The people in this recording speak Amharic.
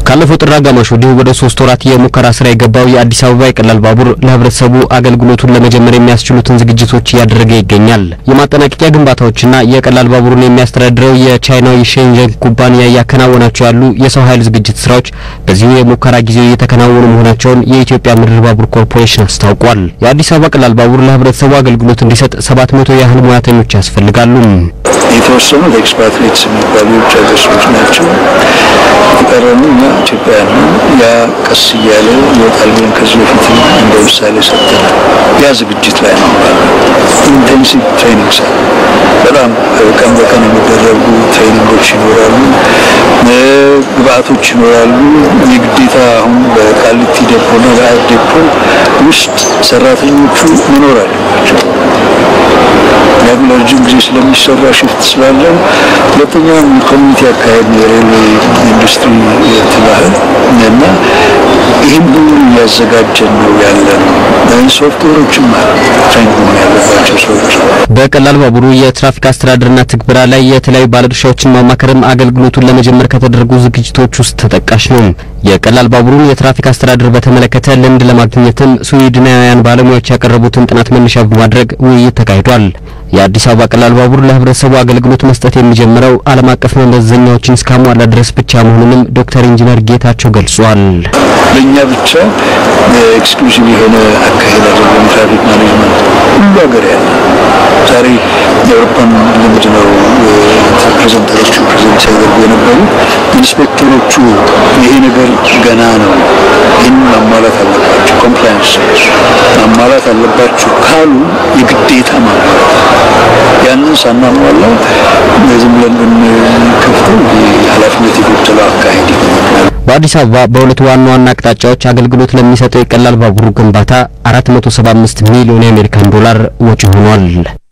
ካለፈው ጥር አጋማሽ ወዲህ ወደ ሶስት ወራት የሙከራ ስራ የገባው የአዲስ አበባ የቀላል ባቡር ለህብረተሰቡ አገልግሎቱን ለመጀመር የሚያስችሉትን ዝግጅቶች እያደረገ ይገኛል። የማጠናቀቂያ ግንባታዎችና የቀላል ባቡሩን የሚያስተዳድረው የቻይናው የሼንጀን ኩባንያ እያከናወናቸው ያሉ የሰው ኃይል ዝግጅት ስራዎች በዚሁ የሙከራ ጊዜ እየተከናወኑ መሆናቸውን የኢትዮጵያ ምድር ባቡር ኮርፖሬሽን አስታውቋል። የአዲስ አበባ ቀላል ባቡር ለህብረተሰቡ አገልግሎት እንዲሰጥ ሰባት መቶ ያህል ሙያተኞች ያስፈልጋሉ። የተወሰኑት ኤክስፓትሪትስ የሚባሉ የውጭ ሀገር ሰዎች ናቸው። የቀረኑ እኛ ኢትዮጵያውያን ነው። ያ ቀስ እያለ ይወጣል ብለን ከዚህ በፊት እንደ ምሳሌ ሰጥተናል። ያ ዝግጅት ላይ ነው። ኢንቴንሲቭ ትሬኒንግ ሳ በጣም ቀን በቀን የሚደረጉ ትሬኒንጎች ይኖራሉ፣ ግብአቶች ይኖራሉ። የግዴታ አሁን በቃሊቲ ዴፖና በአያት ዴፖ ውስጥ ሰራተኞቹ መኖር አለባቸው። ያም ለረጅም ጊዜ ስለሚሰራ ሽፍት ስላለን፣ ሁለተኛም ኮሚኒቲ አካሄድ የሬልዌይ ኢንዱስትሪ ትባህል እና ይህም ሁሉ እያዘጋጀን ነው ያለን። ሶፍትዌሮችም አሉ ትሬን መሆን ያለባቸው ሰዎች በቀላል ባቡሩ የትራፊክ አስተዳደርና ትግበራ ላይ የተለያዩ ባለድርሻዎችን ማማከርም አገልግሎቱን ለመጀመር ከተደረጉ ዝግጅቶች ውስጥ ተጠቃሽ ነው። የቀላል ባቡሩን የትራፊክ አስተዳደር በተመለከተ ልምድ ለማግኘትም ስዊድናውያን ባለሙያዎች ያቀረቡትን ጥናት መነሻ በማድረግ ውይይት ተካሂዷል። የአዲስ አበባ ቀላል ባቡር ለህብረተሰቡ አገልግሎት መስጠት የሚጀምረው ዓለም አቀፍ መመዘኛዎችን እስካሟላ ድረስ ብቻ መሆኑንም ዶክተር ኢንጂነር ጌታቸው ገልጿል። ለእኛ ብቻ ኤክስክሉሲቭ የሆነ አካሄድ አይደለም። ትራፊክ ማኔጅመንት ሁሉ ሀገር ያለ ዛሬ የአውሮፓን ልምድ ነው ፕሬዘንተሮቹ ፕሬዘንት ሲያደርጉ የነበሩ ኢንስፔክተሮቹ ይሄ ነገር ገና ነው፣ ይህን ማሟላት አለባቸው፣ ኮምፕላያንስ ማሟላት አለባቸው ካሉ የግዴታ ማሟላት ያንን ሳናሟላ ዝም ብለን ብንከፍተው ኃላፊነት የጎደለው አካሄድ ይሆናል። በአዲስ አበባ በሁለት ዋና ዋና አቅጣጫዎች አገልግሎት ለሚሰጠው የቀላል ባቡሩ ግንባታ 475 ሚሊዮን የአሜሪካን ዶላር ወጪ ሆኗል።